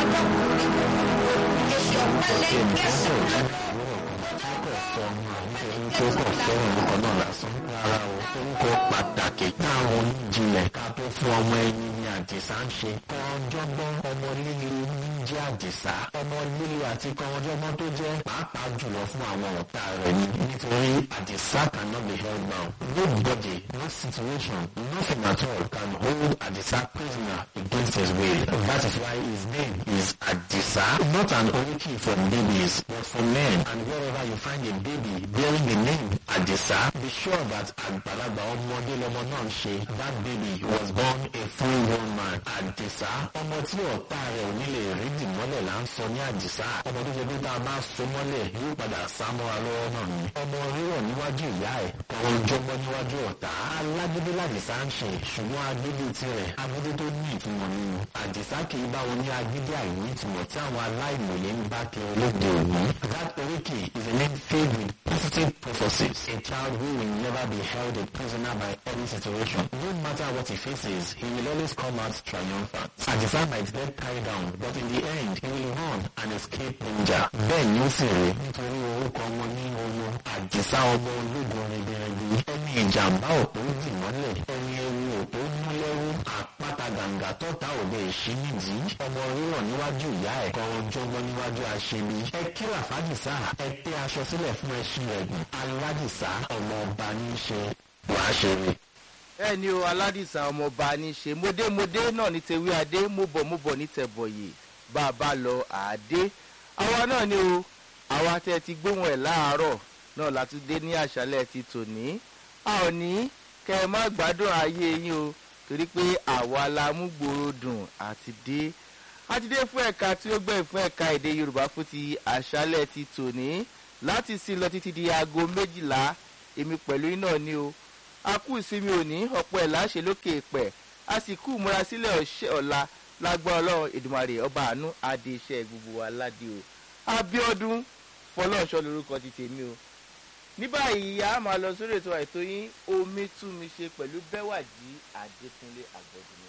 ọmọkùnrin èsì ọ̀pẹ̀lẹ̀ gẹ̀ẹ́sì tó kọ̀ fẹ́ràn orúkọ náà lásán rárá o orúkọ pàtàkì táwọn oníjìnlẹ̀ ká tó fún ọmọ ẹni ní àdìsá ń ṣe kọ́ńjọ́gbọ́n ọmọ líle ń jẹ́ àdìsá ọmọ líle àti kọ́ńjọ́gbọ́n tó jẹ́ pàápàá jùlọ fún àwọn ọ̀tá rẹ̀ ni nítorí àdìsá cannot be held bound nobody no situation nothing at all can hold àdìsá prisoner against his will that is why his name is àdìsá not an oriki for babies but for men and wherever you find a baby bearing the name àdìsá be sure that àgbàlagbà ọmọdé lọmọ náà ń ṣe that baby was born a full grown man àdìsá ọmọ tí ọ̀tá rẹ̀ ò ní lè rí dìmọ́lẹ̀ là ń sọ ní àdìsá ọmọ tó ṣe pé tá a bá so mọ́lẹ̀ yóò padà sá mọ́ra lọ́wọ́ náà ni ọmọ rírọ̀ níwájú ìyá ẹ̀ kọ̀ọ̀ jọgbọ́ níwájú ọ̀tá alágídí làdìsá ń ṣe ṣùgbọ́n agídí tirẹ̀ agídí tó ní ìtumọ̀ nínú àdìsá kì í bá wọn ní agídí àìní ìtumọ̀ tí àwọn aláìmọ̀ye ń bá kiri olóde òní that oriki is a name filled with positive prophecies a child who will never be held a prisoner by any situation no matter what he faces he will always come out triumphant àdìsá might get tied down but in the end he will run and escape danger bẹ́ẹ̀ ni ó sì rí nítorí orúkọ ọmọ ní owó àdìsá ọmọ ológun rẹ̀bẹ̀rẹ̀bẹ̀ ẹni ìjàmbá òpó dì mọ́lẹ̀ ẹni ewu òpó mú lẹ́rú àpáta gàǹgà tọ́ta òde èṣí nídìí ọmọ rírọ̀ níwájú ìyá ẹ̀ kọ́ ọjọ́gbọ́n níwájú aṣebi ẹ kíra fàdìsá ẹ tẹ́ aṣọ sílẹ̀ fún ẹṣin ẹ̀gùn aládìsá ọmọ ọba ní í ṣe wàá ṣe ni. bẹ́ẹ̀ ni o aládìsá ọmọọba ní í ṣe módémódé náà ní tewé adé móbọ̀móbọ̀ ní tẹ̀bọ̀yè bá a bá lọ àádé àwa náà ni o àwa tẹ́ ti gbóhùn ẹ̀ láàárọ̀ náà látúndé ní àṣálẹ̀ ti tòní a ò ní kẹ́ ẹ má gbádùn ayé yín o torí pé àwa la mú gbòòrò dùn àti dé àti dé fún ẹ̀ka tí ó gbẹ̀yìn fún ẹ̀ka èdè yorùbá fún ti àṣálẹ̀ ti tòní láti sí lọ títí di aago méjìlá èmi pẹ̀lú yín náà ni o a kú ìsinmi òní ọ̀pọ̀ ẹ̀ láṣẹ lókè pẹ̀ a sì kú ìmúrasílẹ̀ ọ̀ṣẹ́ ọ̀la lágbára ọlọ́run èdùmàrè ọba àánú adé iṣẹ́ gbogbo wa ládé o abiodun fọlọ́ọ̀ṣọ́ lorúkọ ti tèmi o ní báyìí a máa lọ sórí ètò àìtó yín omi tú mi ṣe pẹ̀lú bẹ́wàjì adékúnlé àgbọ̀dùnmí